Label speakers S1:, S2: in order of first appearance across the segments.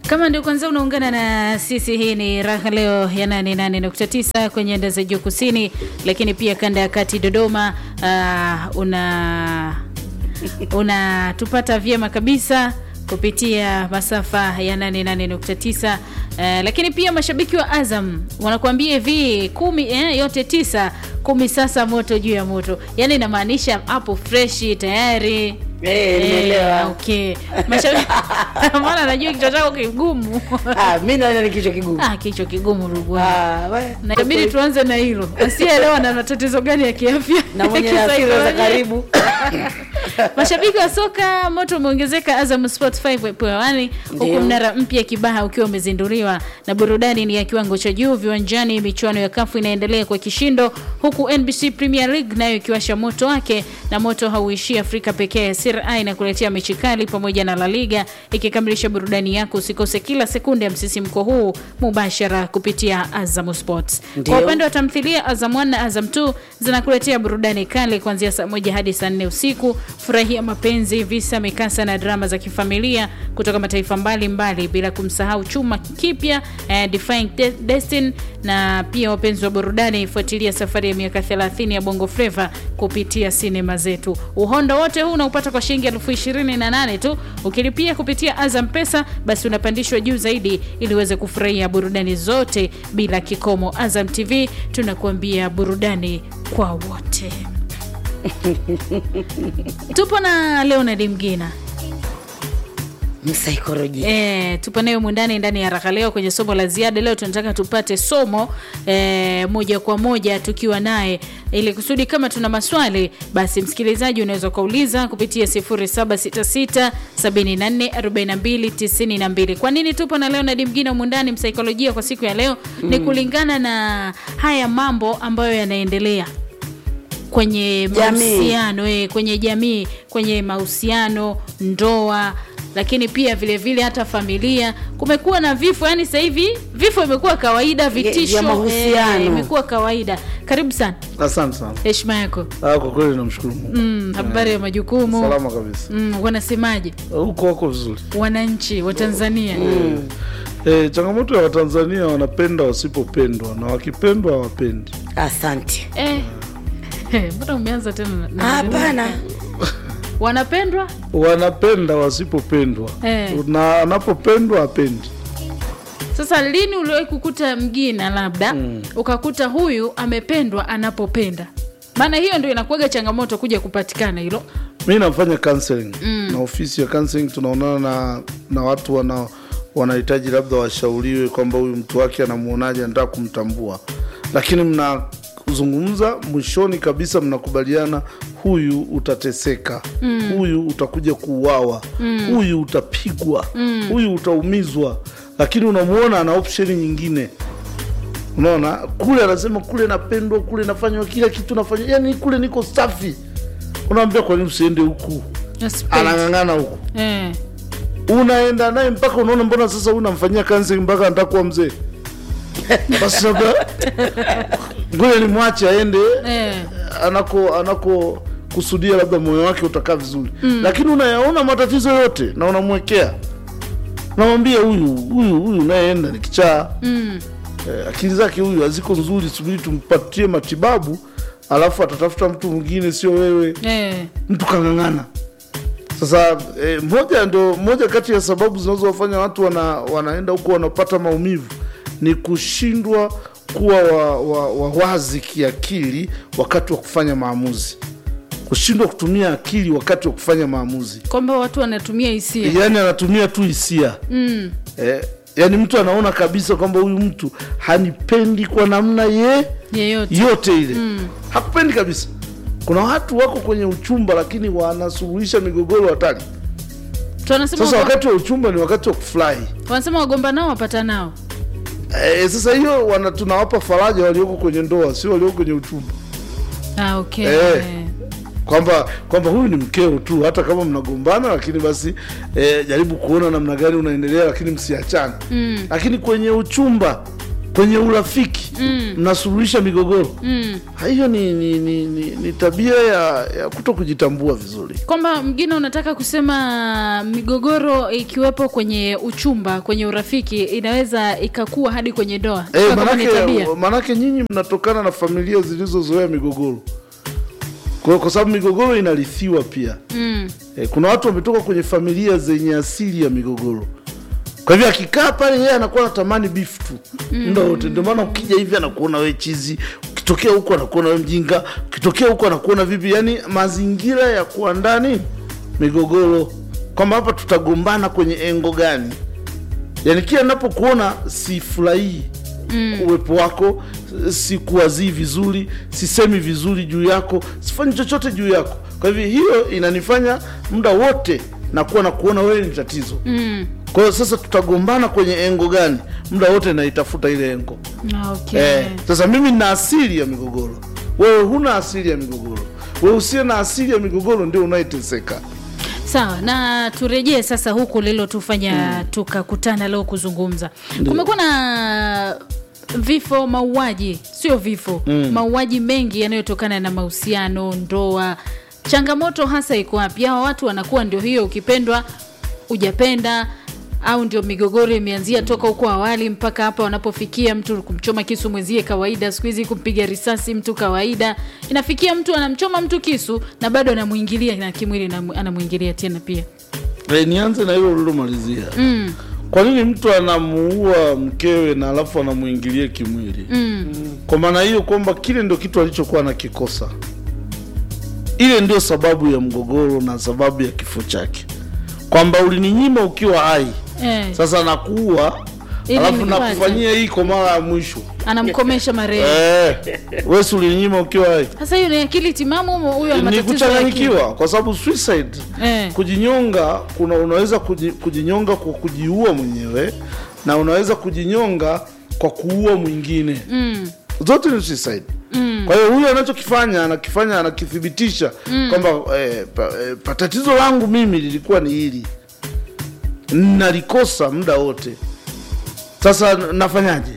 S1: Kama ndio kwanza unaungana na sisi, hii ni raha leo ya 88.9 kwenye anda za juu kusini, lakini pia kanda ya kati Dodoma. Uh, una unatupata vyema kabisa kupitia masafa ya 88.9. Uh, lakini pia mashabiki wa Azam wanakuambia hivi kumi, eh, yote tisa kumi, sasa moto juu ya moto, yaani inamaanisha hapo freshi tayari
S2: Eh, nimeelewa.
S1: okay. Mashabiki maana najua kichwa chako kigumu.
S2: Ah, mimi naona ni kichwa kigumu.
S1: Ah, kichwa kigumu ndugu wangu.
S2: Ah, we-
S1: Na inabidi tuanze na hilo. Asiyeelewa na matatizo gani ya kiafya
S2: na mwenye hasira za
S1: kisaikolojia.
S2: karibu.
S1: Mashabiki wa soka moto umeongezeka Azam Sports 5.1 huku
S2: Ndio.
S1: mnara mpya Kibaha ukiwa umezinduliwa na burudani ni ya kiwango cha juu viwanjani. Michuano ya kafu inaendelea kwa kishindo, huku NBC Premier League nayo ikiwasha moto wake, na moto hauishii Afrika pekee. Serie A inakuletea mechi kali pamoja na La Liga ikikamilisha burudani yako. Usikose kila sekunde ya msisimko huu mubashara kupitia Azam Sports.
S2: Ndio.
S1: Kwa upande wa tamthilia, Azam 1 na Azam 2 zinakuletea burudani kali kuanzia saa moja hadi saa nne usiku. Furahia mapenzi, visa, mikasa na drama za kifamilia kutoka mataifa mbalimbali, bila kumsahau chuma kipya eh, Defying De- Destiny. Na pia wapenzi wa burudani, fuatilia safari ya miaka 30 ya Bongo Flava kupitia sinema zetu. Uhondo wote huu unaupata kwa shilingi elfu ishirini na nane tu. Ukilipia kupitia Azam Pesa, basi unapandishwa juu zaidi ili uweze kufurahia burudani zote bila kikomo. Azam TV tunakuambia burudani kwa wote. Tupo na Leonard Mgina
S2: Msaikolojia.
S1: E, tupo nayo mwindani ndani ya raha leo kwenye somo la ziada. Leo tunataka tupate somo e, moja kwa moja tukiwa naye, ili kusudi kama tuna maswali basi, msikilizaji unaweza ukauliza kupitia 0766 74 42 92. Kwa nini tupo na Leonard Mgina mwindani msaikolojia kwa siku ya leo? Ni kulingana na haya mambo ambayo yanaendelea kwenye
S2: Jamii.
S1: mahusiano eh, kwenye jamii, kwenye mahusiano, ndoa, lakini pia vile vile hata familia. Kumekuwa na vifo, yani sasa hivi vifo imekuwa kawaida, vitisho
S2: vya mahusiano.
S1: eh, imekuwa kawaida. Karibu sana,
S3: Asante sana.
S1: heshima yako.
S3: Ah, kwa kweli namshukuru Mungu.
S1: Mm, habari ya majukumu
S3: Salama kabisa.
S1: mm, wanasemaje
S3: Huko wako vizuri.
S1: wananchi wa Tanzania?
S3: Eh, changamoto ya Watanzania wanapenda wasipopendwa na wakipendwa hawapendi.
S2: Asante.
S1: Eh, eh, mbona umeanza tena na- na-
S2: Hapana.
S1: wanapendwa
S3: Wanapenda wasipopendwa.
S1: Eh.
S3: Na anapopendwa hapendi.
S1: Sasa lini uliwahi kukuta mgina labda ukakuta huyu amependwa anapopenda? Maana hiyo ndio inakuwaga changamoto kuja kupatikana hilo.
S3: Mi nafanya counseling na ofisi ya counseling tunaonana na, na watu wana wanahitaji labda washauriwe kwamba huyu mtu wake anamuonaje, anataka kumtambua, lakini mnazungumza, mwishoni kabisa mnakubaliana, huyu utateseka, huyu utakuja kuuawa, huyu utapigwa, huyu utaumizwa, lakini unamwona ana option nyingine unaona kule anasema kule napendwa kule nafanywa kila kitu nafanywa yani kule niko safi unaambia kwa nini usiende huku
S1: Nasipenda.
S3: anang'ang'ana huku
S1: Eh.
S3: unaenda naye mpaka unaona mbona sasa huyu unamfanyia counseling mpaka anataka kuwa mzee basi labda ngoja nimwache aende
S1: Eh.
S3: anako anako kusudia labda moyo wake utakaa vizuri lakini unayaona matatizo yote na unamwekea unamwambia huyu huyu huyu unayeenda ni kichaa
S1: Mm.
S3: eh, akili zake huyu haziko nzuri subiri tumpatie matibabu alafu atatafuta mtu mwingine sio wewe
S1: Eh.
S3: mtu kang'ang'ana sasa eh, moja ndo moja kati ya sababu zinazowafanya watu wana, wanaenda huko wanapata maumivu ni kushindwa kuwa wa, wa, wa wazi kiakili wakati wa kufanya maamuzi kushindwa kutumia akili wakati wa kufanya maamuzi
S1: Kwamba watu wanatumia hisia.
S3: yaani anatumia tu hisia
S1: Mm.
S3: eh, yaani mtu anaona kabisa kwamba huyu mtu hanipendi kwa namna ye
S1: Yeyote.
S3: yote ile hakupendi kabisa kuna watu wako kwenye uchumba lakini wanasuluhisha migogoro hatari
S1: Tunasema
S3: sasa
S1: wago-
S3: wakati wa uchumba ni wakati wa kufurahi
S1: wanasema wagomba nao wapata nao.
S3: e, sasa hiyo wana tunawapa faraja walioko kwenye ndoa sio walioko kwenye uchumba
S1: Ah, okay.
S3: Eh. kwamba kwamba huyu ni mkeo tu hata kama mnagombana lakini basi e, jaribu kuona namna gani unaendelea lakini msiachane
S1: Mm.
S3: lakini kwenye uchumba kwenye urafiki mnasuluhisha migogoro hiyo ni, ni, ni, ni, ni tabia ya, ya kuto kujitambua vizuri
S1: kwamba mgine unataka kusema migogoro ikiwepo kwenye uchumba kwenye urafiki inaweza ikakuwa hadi kwenye ndoa
S3: Eh,
S1: Kwa kama ni tabia.
S3: manake, manake nyinyi mnatokana na familia zilizozoea migogoro kwa, kwa sababu migogoro inarithiwa pia
S1: mm.
S3: eh, kuna watu wametoka kwenye familia zenye asili ya migogoro kwa hivyo akikaa pale yeye anakuwa anatamani beef tu muda wote ndio maana ukija hivi anakuona we chizi ukitokea huko anakuona we mjinga ukitokea huko anakuona vipi yani mazingira ya kuwa ndani migogoro kwamba hapa tutagombana kwenye engo gani yani kila napokuona sifurahii mm. uwepo wako sikuwazii vizuri sisemi vizuri juu yako sifanyi chochote juu yako kwa hivyo hiyo inanifanya muda wote nakuwa na kuona wewe ni tatizo
S1: Mm.
S3: kwa hiyo sasa tutagombana kwenye engo gani muda wote naitafuta ile engo
S1: Ah, okay.
S3: eh, sasa mimi nina asili ya migogoro wewe huna asili ya migogoro wewe usiye na asili ya migogoro ndio unayeteseka
S1: sawa na turejee sasa huku lilotufanya tukakutana leo kuzungumza kumekuwa na vifo mauaji sio vifo mm. mauaji mengi yanayotokana na mahusiano ndoa changamoto hasa iko wapi hawa watu wanakuwa ndio hiyo ukipendwa ujapenda au ndio migogoro imeanzia toka huko awali mpaka hapa wanapofikia mtu kumchoma kisu mwenzie kawaida siku hizi kumpiga risasi mtu kawaida inafikia mtu anamchoma mtu kisu na bado anamwingilia na kimwili na- anamwingilia tena pia
S3: e, nianze na hilo ulilomalizia
S1: mm.
S3: kwa nini mtu anamuua mkewe na alafu anamwingilia kimwili
S1: Mm.
S3: kwa maana hiyo kwamba kile ndio kitu alichokuwa anakikosa ile ndio sababu ya mgogoro na sababu ya kifo chake kwamba ulininyima ukiwa hai
S1: Eh,
S3: sasa nakuua
S1: Ili
S3: alafu
S1: nipate.
S3: nakufanyia hii kwa mara ya mwisho
S1: anamkomesha marehemu
S3: eh, wesi ulininyima ukiwa hai
S1: sasa hiyo ni akili timamu ama huyo ana
S3: ni
S1: matatizo ya akili?
S3: kuchanganyikiwa kwa sababu suicide
S1: Eh.
S3: kujinyonga kuna unaweza kuji, kujinyonga kwa kujiua mwenyewe na unaweza kujinyonga kwa kuua mwingine
S1: Mm.
S3: zote ni suicide
S1: Mm.
S3: kwa hiyo huyu anachokifanya anakifanya anakithibitisha kwamba eh, pa, eh, pa, tatizo langu mimi lilikuwa ni hili nalikosa muda wote sasa n- nafanyaje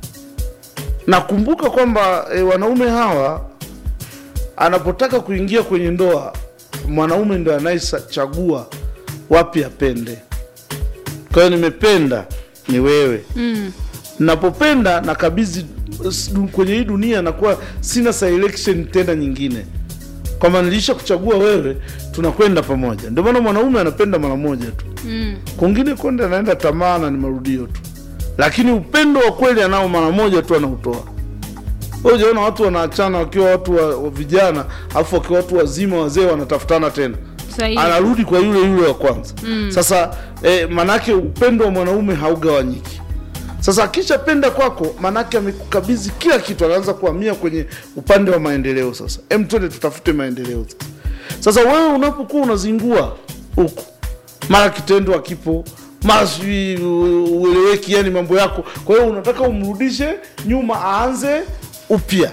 S3: nakumbuka kwamba eh, wanaume hawa anapotaka kuingia kwenye ndoa mwanaume ndo anayechagua wapi apende kwa hiyo nimependa ni wewe
S1: Mm.
S3: napopenda nakabidhi s- du- kwenye hii dunia nakuwa sina selection tena nyingine kwamba nilisha kuchagua wewe tunakwenda pamoja ndio maana mwanaume anapenda mara moja tu
S1: Mm.
S3: kwingine kwenda anaenda tamaa na ni marudio tu lakini upendo wa kweli anao mara moja tu anautoa Wewe hujaona watu wanaachana wakiwa watu wa, wa vijana alafu wakiwa watu wazima wazee wanatafutana tena
S1: Sahihi.
S3: anarudi kwa yule yule wa kwanza mm. sasa eh, manake upendo wa mwanaume haugawanyiki sasa akishapenda kwako manake amekukabidhi kila kitu anaanza kuhamia kwenye upande wa maendeleo sasa em twende tutafute maendeleo sasa sasa wewe unapokuwa unazingua huku mara kitendo akipo mara sijui u- ueleweki yani mambo yako kwa hiyo unataka umrudishe nyuma aanze upya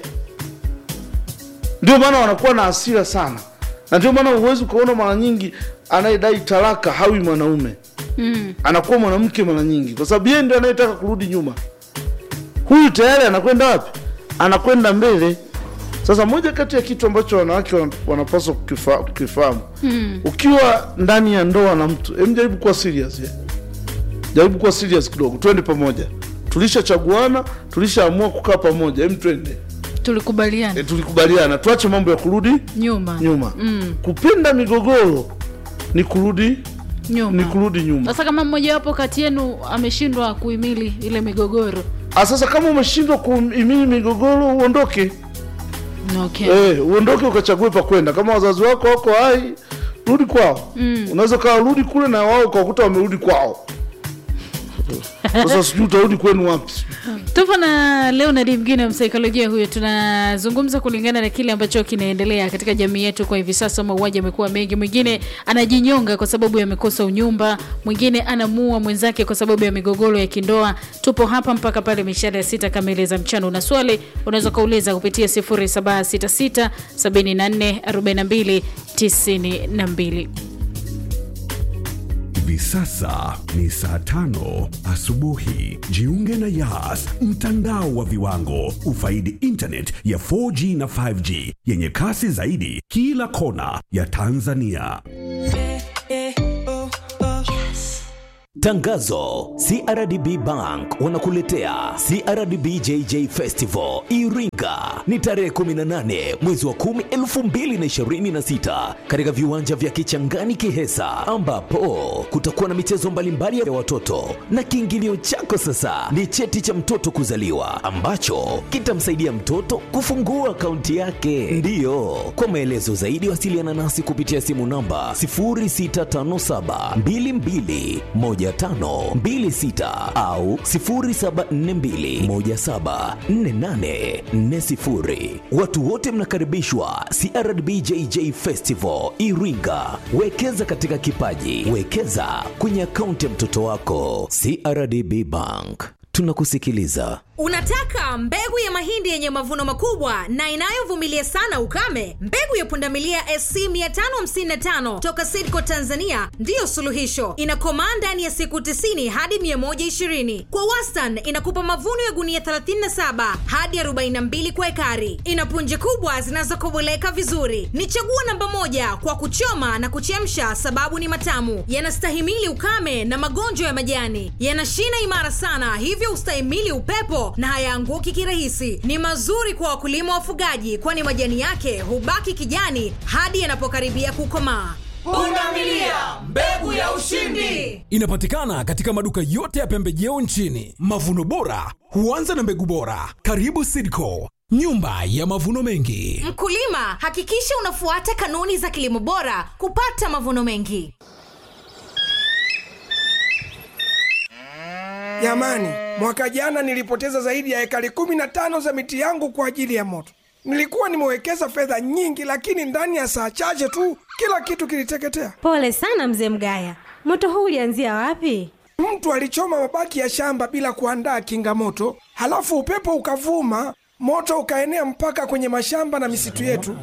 S3: ndio maana wanakuwa na hasira sana na ndio maana huwezi ukaona mara nyingi anayedai talaka hawi mwanaume
S1: Mm.
S3: anakuwa mwanamke mara nyingi kwa sababu yeye ndio anayetaka kurudi nyuma huyu tayari anakwenda wapi anakwenda mbele sasa moja kati ya kitu ambacho wanawake wana- wanapaswa kukifa- kukifahamu
S1: Mm.
S3: ukiwa ndani ya ndoa na mtu em jaribu kuwa serious ya. jaribu kuwa serious kidogo twende pamoja tulishachaguana tulishaamua kukaa pamoja em twende
S1: tulikubaliana
S3: e, tulikubaliana tuache mambo ya kurudi
S1: nyuma
S3: nyuma
S1: Mm.
S3: kupenda migogoro ni kurudi ni
S1: nyuma
S3: kurudi nyuma
S1: sasa kama mmojawapo kati yenu ameshindwa kuhimili ile migogoro
S3: Ah, sasa kama umeshindwa kuhimili migogoro uondoke
S1: okay.
S3: eh, uondoke ukachague pa kwenda kama wazazi wako wako hai rudi kwao mm. unaweza kawa rudi kule na wao ukakuta wamerudi kwao sasa sijui utarudi kwenu wapi
S1: tupo na leonard mgine msaikolojia huyo tunazungumza kulingana na kile ambacho kinaendelea katika jamii yetu kwa hivi sasa mauaji amekuwa mengi mwingine anajinyonga kwa sababu yamekosa unyumba mwingine anamua mwenzake kwa sababu ya migogoro ya kindoa tupo hapa mpaka pale mishale ya sita kamili za mchana una swali unaweza ukauliza kupitia 0766 74 42 92
S4: Hivi sasa ni saa tano asubuhi. Jiunge na Yas, mtandao wa viwango. Ufaidi internet ya 4G na 5G yenye kasi zaidi kila kona ya Tanzania.
S5: Tangazo: CRDB Bank wanakuletea CRDB JJ Festival Iringa, ni tarehe 18 mwezi wa 10 2026, katika viwanja vya Kichangani Kihesa, ambapo kutakuwa na michezo mbalimbali ya watoto, na kiingilio chako sasa ni cheti cha mtoto kuzaliwa ambacho kitamsaidia mtoto kufungua akaunti yake. Ndiyo, kwa maelezo zaidi wasiliana nasi kupitia simu namba 0657 22 1526 au 0742174840. Watu wote mnakaribishwa CRDB JJ Festival Iringa. Wekeza katika kipaji, wekeza kwenye akaunti ya mtoto wako. CRDB Bank, tunakusikiliza.
S6: Unataka mbegu ya mahindi yenye mavuno makubwa na inayovumilia sana ukame? Mbegu ya pundamilia SC 555 toka Sidco Tanzania ndiyo suluhisho. Inakomaa ndani ya siku 90 hadi 120. Kwa wastani inakupa mavuno ya gunia 37 hadi 42 kwa ekari. Ina punje kubwa zinazokoboleka vizuri. Ni chaguo namba moja kwa kuchoma na kuchemsha, sababu ni matamu, yanastahimili ukame na magonjwa ya majani, yana shina imara sana, hivyo ustahimili upepo na hayaanguki kirahisi. Ni mazuri kwa wakulima wafugaji, kwani majani yake hubaki kijani hadi yanapokaribia kukomaa.
S7: Pundamilia, mbegu ya ushindi. Inapatikana katika maduka yote ya pembejeo nchini. Mavuno bora huanza na mbegu bora. Karibu Sidco, nyumba ya mavuno mengi.
S6: Mkulima, hakikisha unafuata kanuni za kilimo bora kupata mavuno mengi.
S8: Jamani, mwaka jana nilipoteza zaidi ya ekari kumi na tano za miti yangu kwa ajili ya moto. Nilikuwa nimewekeza fedha nyingi, lakini ndani ya saa chache tu kila kitu kiliteketea.
S9: Pole sana mzee Mgaya, moto huu ulianzia wapi?
S8: Mtu alichoma mabaki ya shamba bila kuandaa kinga moto, halafu upepo ukavuma, moto ukaenea mpaka kwenye mashamba na misitu yetu.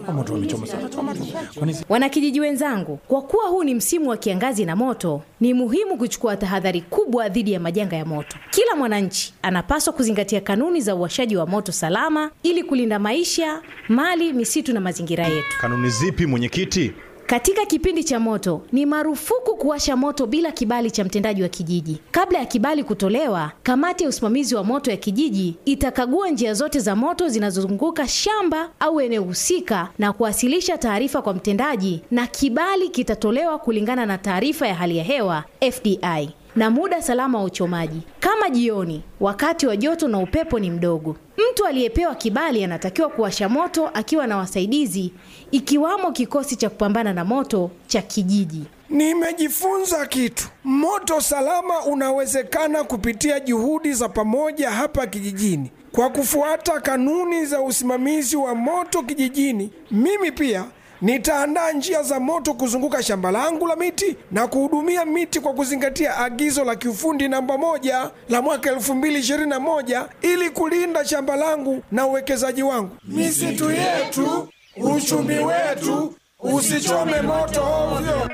S10: Wanakijiji wenzangu, kwa kuwa huu ni msimu wa kiangazi na moto, ni muhimu kuchukua tahadhari kubwa dhidi ya majanga ya moto. Kila mwananchi anapaswa kuzingatia kanuni za uwashaji wa moto salama ili kulinda maisha, mali, misitu na mazingira yetu.
S11: Kanuni zipi mwenyekiti?
S10: Katika kipindi cha moto ni marufuku kuwasha moto bila kibali cha mtendaji wa kijiji. Kabla ya kibali kutolewa, kamati ya usimamizi wa moto ya kijiji itakagua njia zote za moto zinazozunguka shamba au eneo husika na kuwasilisha taarifa kwa mtendaji, na kibali kitatolewa kulingana na taarifa ya hali ya hewa FDI na muda salama wa uchomaji, kama jioni, wakati wa joto na upepo ni mdogo. Mtu aliyepewa kibali anatakiwa kuwasha moto akiwa na wasaidizi, ikiwamo kikosi cha kupambana na moto cha kijiji.
S8: Nimejifunza kitu. Moto salama unawezekana kupitia juhudi za pamoja hapa kijijini. Kwa kufuata kanuni za usimamizi wa moto kijijini, mimi pia nitaandaa njia za moto kuzunguka shamba langu la miti na kuhudumia miti kwa kuzingatia agizo la kiufundi namba moja la mwaka 2021 ili kulinda shamba langu na uwekezaji wangu. Misitu yetu, uchumi wetu, usichome moto ovyo.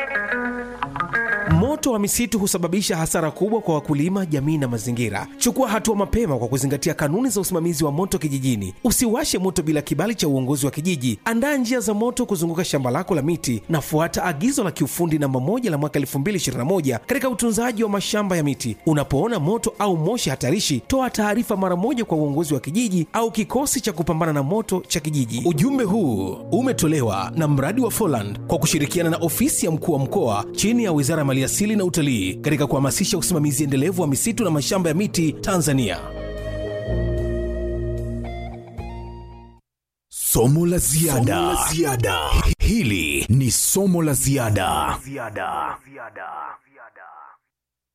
S12: Moto wa misitu husababisha hasara kubwa kwa wakulima, jamii na mazingira. Chukua hatua mapema kwa kuzingatia kanuni za usimamizi wa moto kijijini. Usiwashe moto bila kibali cha uongozi wa kijiji. Andaa njia za moto kuzunguka shamba lako la miti na fuata agizo la kiufundi namba moja la mwaka 2021 katika utunzaji wa mashamba ya miti. Unapoona moto au moshi hatarishi, toa taarifa mara moja kwa uongozi wa kijiji au kikosi cha kupambana na moto cha kijiji. Ujumbe huu umetolewa na mradi wa Foland kwa kushirikiana na ofisi ya mkuu wa mkoa chini ya Wizara ya Maliasili na Utalii katika kuhamasisha usimamizi endelevu wa misitu na mashamba ya miti Tanzania.
S4: Somo la ziada. Hili ni somo la ziada.